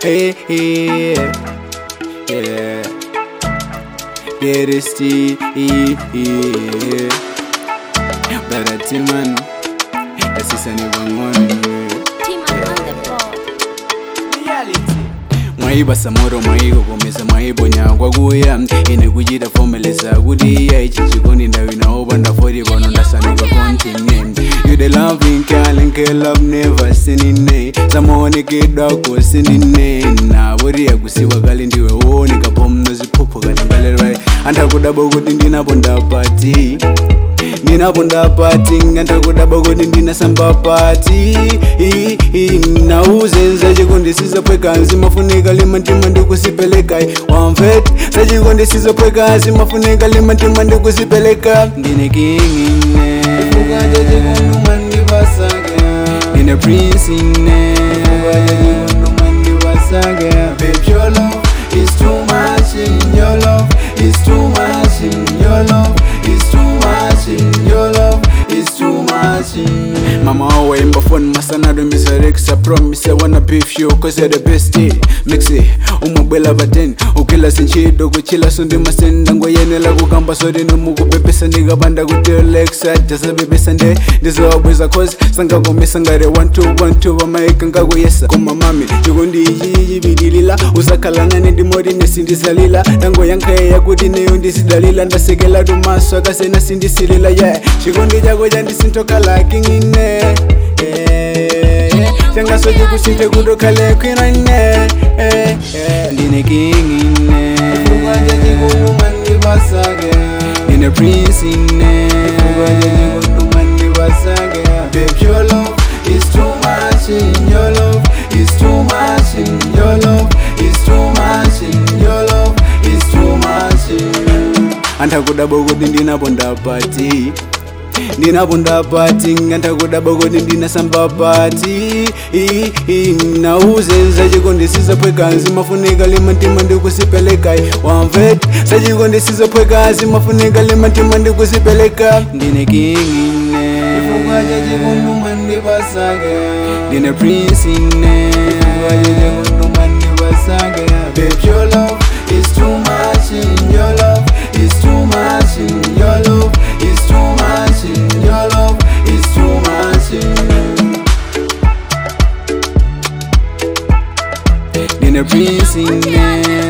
Hey, hey, yeah. Beresti, Baratiman, Asisani Bangoni. Team up on the board. mwaiba samoro mwaigogomesa mwaibonyagwa kuya ine kuchita fomelesa kuti ichi chikondi ndawinaopa ndafoti pano ndasanuka continent you the loving calling love never sinine samaonekedwako sinine navoti yakusiwa kale ndiwe wooneka pomno ziphupho katangalelwa andakudaba kuti ndinapo ndapati ndinapo ndapati ngandakudaba kuti ndinasamba pati I- i- nauzenza chikondi sizapwekanzi mafunika limantima ndikusipeleka wamvet sachikondi sizapwekanzi mafunika limantima ndikusipeleka ndine kingine ndine prince ine Babe, your love is too much in your love is too much in your love is too much in your love is too much in Mama always in my phone masanado misarexa promise I wanna beef you cause you're the best eh. mixi umabwela baten ukila sinchido kuchila sundi masenda ngoyenela kukamba sodi nomukupepesa ndikapanda kutilexa jasabebesa nde ndizowabweza cause sangakomesa ngare 1212 vamaika ngakuyesa koma mami chikondi ichi chibidilila usakhalana ndimoti nesindisalila ndangoyankheya kuti neyo ndisidalila ndasekela tumaso akasena sindisilila ye yeah. chikondi chako chandisintokhalaki ngine changaso chikusinthe kutokhale kwinoine ndine kingine ndine prince ine Babe, your love is too much in your love is too much in your love is too much in your love is too much in andakudaba kuti ndinapo ndapati ndinapo ndapati ngandakudaba kuti ndinasamba pati I- i- nauzenza chikondi sizapwekanzi mafunika limantima ndikusipeleka wamvet sachikondi sizapwekanzi mafunika limantima ndikusipeleka ndine kingine ndine prince ine Babe, your love is too much in your love is too much in your love is too much in your love is too much in Nina prince in